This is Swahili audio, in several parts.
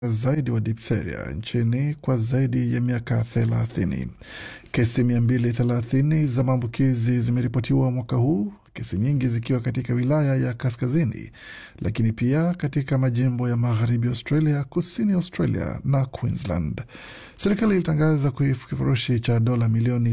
zaidi wa diphtheria nchini kwa zaidi ya miaka thelathini. Kesi mia mbili thelathini za maambukizi zimeripotiwa mwaka huu, kesi nyingi zikiwa katika wilaya ya kaskazini, lakini pia katika majimbo ya magharibi Australia, kusini Australia na Queensland. Serikali ilitangaza kifurushi cha dola milioni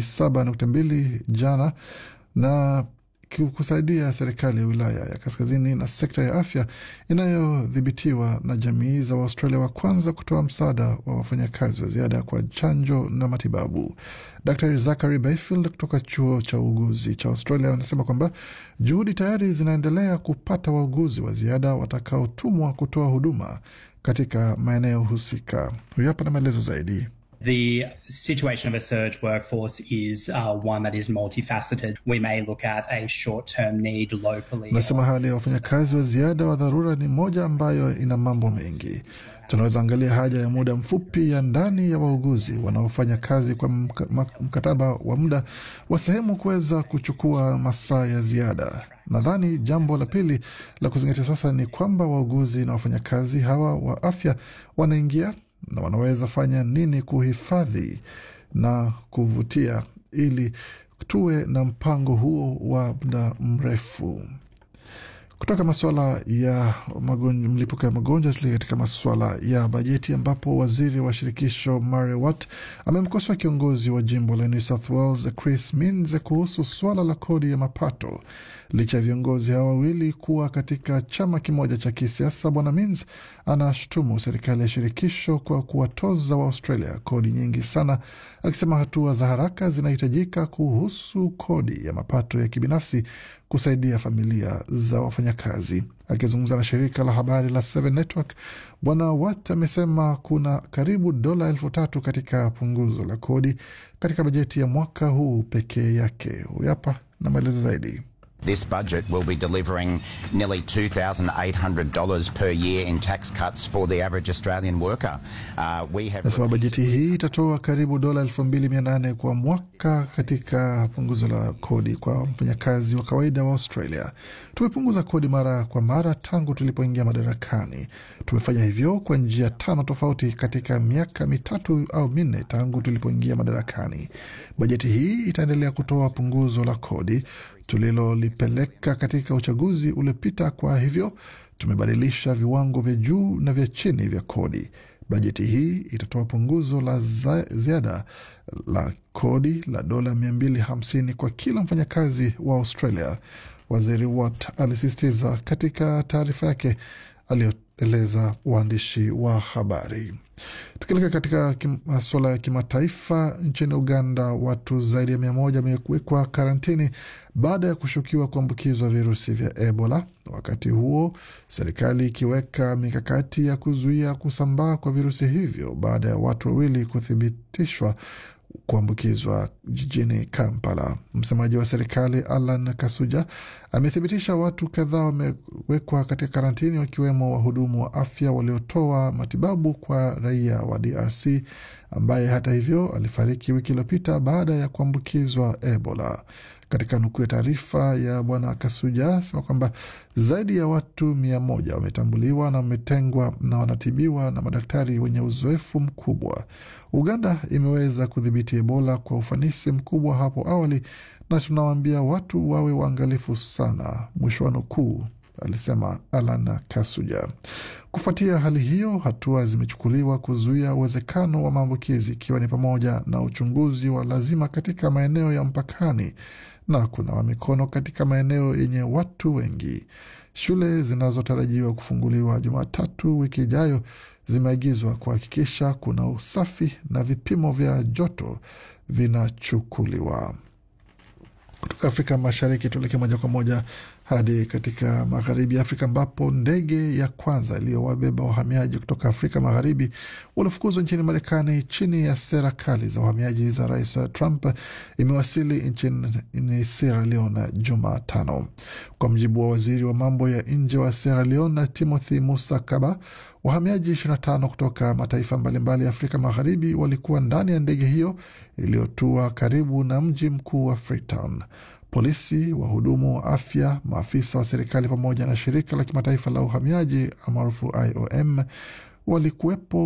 7.2 jana na kusaidia serikali ya wilaya ya kaskazini na sekta ya afya inayodhibitiwa na jamii za Waustralia wa kwanza kutoa msaada wa wafanyakazi wa ziada kwa chanjo na matibabu. Dr Zachary Bayfield kutoka chuo cha uuguzi cha Australia anasema kwamba juhudi tayari zinaendelea kupata wauguzi wa ziada watakaotumwa kutoa huduma katika maeneo husika. Huyu hapa na maelezo zaidi. The situation of a surge workforce is uh, one that is multifaceted. We may look at a short-term need locally. Nasema hali ya wafanyakazi wa ziada wa dharura ni moja ambayo ina mambo mengi. Tunaweza angalia haja ya muda mfupi ya ndani ya wauguzi wanaofanya kazi kwa mkataba wa muda wa sehemu kuweza kuchukua masaa ya ziada. Nadhani jambo la pili la kuzingatia sasa ni kwamba wauguzi na wafanyakazi hawa wa afya wanaingia na wanaweza fanya nini kuhifadhi na kuvutia ili tuwe na mpango huo wa muda mrefu. Kutoka masuala ya mlipuko ya magonjwa tuli katika masuala ya bajeti, ambapo waziri wa shirikisho Murray Watt amemkosoa kiongozi wa jimbo la New South Wales Chris Minns kuhusu swala la kodi ya mapato. Licha ya viongozi hawa wawili kuwa katika chama kimoja cha kisiasa, bwana Minns anashutumu serikali ya shirikisho kwa kuwatoza wa Australia kodi nyingi sana, akisema hatua za haraka zinahitajika kuhusu kodi ya mapato ya kibinafsi kusaidia familia za wafanyakazi. Akizungumza na shirika la habari la Seven Network, bwana Watt amesema kuna karibu dola elfu tatu katika punguzo la kodi katika bajeti ya mwaka huu pekee yake. Huyu hapa na maelezo zaidi. This budget will be delivering nearly $2,800 per year in tax cuts for the average Australian worker. Uh, we have Nasema bajeti hii itatoa karibu dola elfu mbili mia nane kwa mwaka katika punguzo la kodi kwa mfanyakazi wa kawaida wa Australia. Tumepunguza kodi mara kwa mara tangu tulipoingia madarakani. Tumefanya hivyo kwa njia tano tofauti katika miaka mitatu au minne tangu tulipoingia madarakani. Bajeti hii itaendelea kutoa punguzo la kodi tulilolipeleka katika uchaguzi uliopita. Kwa hivyo tumebadilisha viwango vya juu na vya chini vya kodi. Bajeti hii itatoa punguzo la ziada la kodi la dola 250 kwa kila mfanyakazi wa Australia, waziri Watt alisisitiza katika taarifa yake aliyoeleza waandishi wa habari. Tukielekea katika masuala ya kimataifa, nchini Uganda watu zaidi ya mia moja wamewekwa karantini baada ya kushukiwa kuambukizwa virusi vya Ebola, wakati huo serikali ikiweka mikakati ya kuzuia kusambaa kwa virusi hivyo baada ya watu wawili kuthibitishwa kuambukizwa jijini Kampala. Msemaji wa serikali Alan Kasuja amethibitisha watu kadhaa wamewekwa katika karantini, wakiwemo wahudumu wa afya waliotoa matibabu kwa raia wa DRC ambaye hata hivyo alifariki wiki iliyopita baada ya kuambukizwa Ebola. Katika nukuu ya taarifa ya bwana Kasuja sema kwamba zaidi ya watu mia moja wametambuliwa na wametengwa na wanatibiwa na madaktari wenye uzoefu mkubwa. Uganda imeweza kudhibiti Ebola kwa ufanisi mkubwa hapo awali, na tunawaambia watu wawe waangalifu sana, mwisho wa nukuu, alisema Alan Kasuja. Kufuatia hali hiyo, hatua zimechukuliwa kuzuia uwezekano wa maambukizi, ikiwa ni pamoja na uchunguzi wa lazima katika maeneo ya mpakani na kunawa mikono katika maeneo yenye watu wengi. Shule zinazotarajiwa kufunguliwa Jumatatu wiki ijayo zimeagizwa kuhakikisha kuna usafi na vipimo vya joto vinachukuliwa. Kutoka Afrika Mashariki tuelekee moja kwa moja hadi katika magharibi ya Afrika ambapo ndege ya kwanza iliyowabeba wahamiaji kutoka Afrika Magharibi waliofukuzwa nchini Marekani chini ya sera kali za uhamiaji za Rais Trump imewasili nchini Sierra Leone Jumatano, kwa mjibu wa waziri wa mambo ya nje wa Sierra Leone Timothy Musa Kaba. Wahamiaji 25 kutoka mataifa mbalimbali ya Afrika Magharibi walikuwa ndani ya ndege hiyo iliyotua karibu na mji mkuu wa Freetown. Polisi, wahudumu wa afya, maafisa wa serikali pamoja na shirika la kimataifa la uhamiaji maarufu IOM walikuwepo